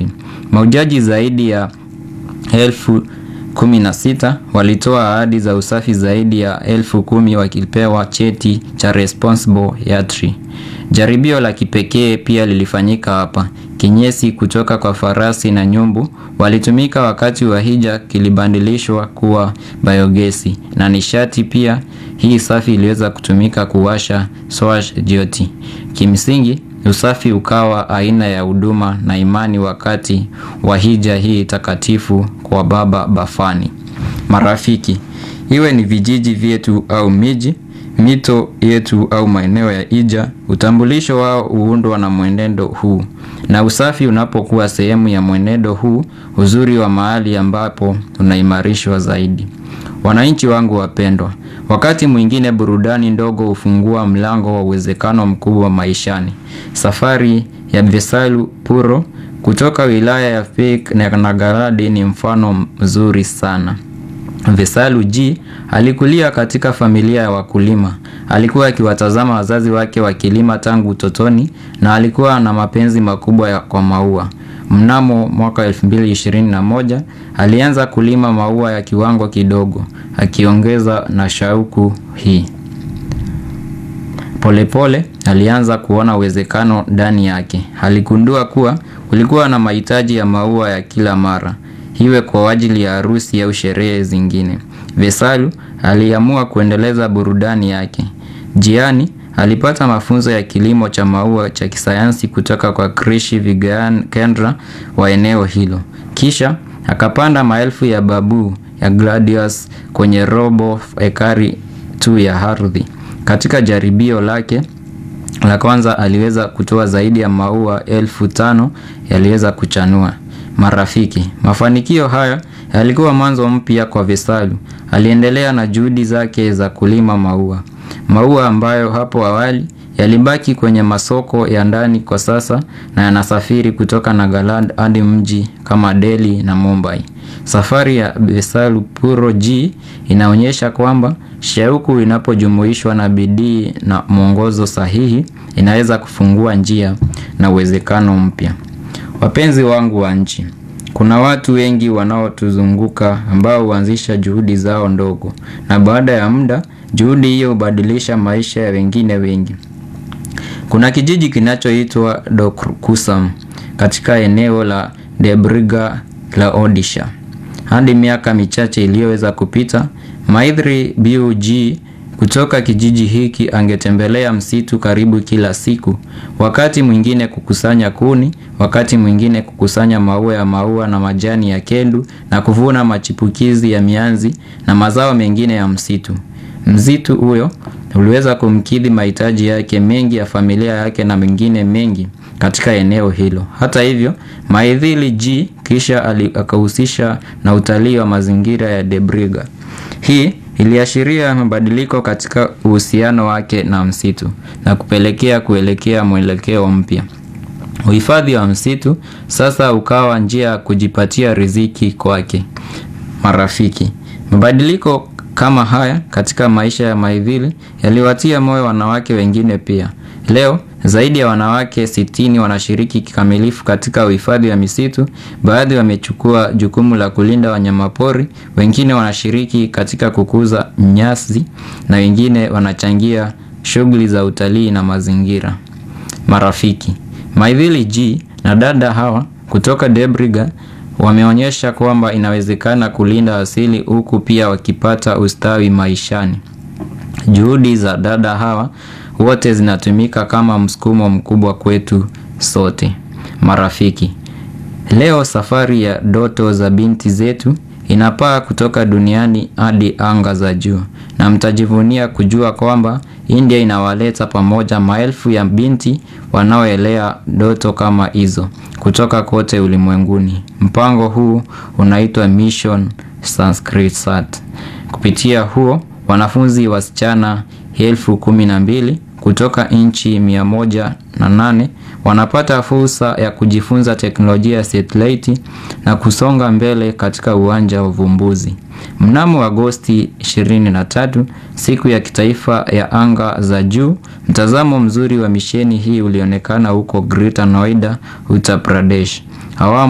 safi. Mahujaji zaidi ya elfu kumi na sita walitoa ahadi za usafi zaidi ya elfu kumi wakipewa cheti cha Responsible Yatri. Jaribio la kipekee pia lilifanyika hapa. Kinyesi kutoka kwa farasi na nyumbu walitumika wakati wa hija kilibadilishwa kuwa biogesi na nishati pia hii safi iliweza kutumika kuwasha swash joti. Kimsingi usafi ukawa aina ya huduma na imani wakati wa hija hii takatifu kwa Baba Bafani. Marafiki, iwe ni vijiji vyetu au miji, mito yetu au maeneo ya hija, utambulisho wao huundwa na mwenendo huu. Na usafi unapokuwa sehemu ya mwenendo huu, uzuri wa mahali ambapo unaimarishwa zaidi. Wananchi wangu wapendwa, wakati mwingine burudani ndogo hufungua mlango wa uwezekano mkubwa maishani. Safari ya Besalu Puro kutoka wilaya ya Fik na Nagaradi ni mfano mzuri sana. Vesalu G alikulia katika familia ya wakulima. Alikuwa akiwatazama wazazi wake wakilima tangu utotoni na alikuwa na mapenzi makubwa ya kwa maua. Mnamo mwaka 2021 alianza kulima maua ya kiwango kidogo, akiongeza na shauku hii. Polepole alianza kuona uwezekano ndani yake. Aligundua kuwa kulikuwa na mahitaji ya maua ya kila mara, iwe kwa ajili ya harusi au sherehe zingine. Vesalu aliamua kuendeleza burudani yake. Njiani alipata mafunzo ya kilimo cha maua cha kisayansi kutoka kwa Krishi Vigyan Kendra wa eneo hilo. Kisha akapanda maelfu ya babu ya gladius kwenye robo ekari tu ya ardhi. Katika jaribio lake la kwanza aliweza kutoa zaidi ya maua elfu tano yaliweza kuchanua. Marafiki, mafanikio haya yalikuwa mwanzo mpya kwa Vesalu. Aliendelea na juhudi zake za kulima maua. Maua ambayo hapo awali yalibaki kwenye masoko ya ndani kwa sasa na yanasafiri kutoka Nagaland hadi mji kama Delhi na Mumbai. Safari ya Vesalu Puro G inaonyesha kwamba shauku inapojumuishwa na bidii na mwongozo sahihi inaweza kufungua njia na uwezekano mpya. Wapenzi wangu wa nchi, kuna watu wengi wanaotuzunguka ambao huanzisha juhudi zao ndogo na baada ya muda juhudi hiyo hubadilisha maisha ya wengine wengi. Kuna kijiji kinachoitwa Dokursam katika eneo la Debriga la Odisha. Hadi miaka michache iliyoweza kupita, Maithri Bug kutoka kijiji hiki angetembelea msitu karibu kila siku, wakati mwingine kukusanya kuni, wakati mwingine kukusanya maua ya maua na majani ya kendu na kuvuna machipukizi ya mianzi na mazao mengine ya msitu. Msitu huyo uliweza kumkidhi mahitaji yake mengi ya familia yake na mengine mengi katika eneo hilo. Hata hivyo, Maithili G kisha akahusisha na utalii wa mazingira ya Debriga. Hii iliashiria mabadiliko katika uhusiano wake na msitu na kupelekea kuelekea mwelekeo mpya. Uhifadhi wa msitu sasa ukawa njia ya kujipatia riziki kwake. Marafiki, mabadiliko kama haya katika maisha ya Maithili yaliwatia moyo wanawake wengine pia. Leo zaidi ya wanawake sitini wanashiriki kikamilifu katika uhifadhi wa misitu. Baadhi wamechukua jukumu la kulinda wanyamapori, wengine wanashiriki katika kukuza nyasi na wengine wanachangia shughuli za utalii na mazingira. Marafiki, Maithili G na dada hawa kutoka Debriga wameonyesha kwamba inawezekana kulinda asili huku pia wakipata ustawi maishani. Juhudi za dada hawa wote zinatumika kama msukumo mkubwa kwetu sote. Marafiki, leo safari ya ndoto za binti zetu inapaa kutoka duniani hadi anga za juu, na mtajivunia kujua kwamba India inawaleta pamoja maelfu ya binti wanaoelea ndoto kama hizo kutoka kote ulimwenguni. Mpango huu unaitwa Mission Sanskrit Sat. Kupitia huo wanafunzi wasichana elfu kumi na mbili kutoka nchi mia moja na nane wanapata fursa ya kujifunza teknolojia ya satellite na kusonga mbele katika uwanja wa uvumbuzi. Mnamo Agosti 23, siku ya kitaifa ya anga za juu, mtazamo mzuri wa misheni hii ulionekana huko Greater Noida, Uttar Pradesh. Awamu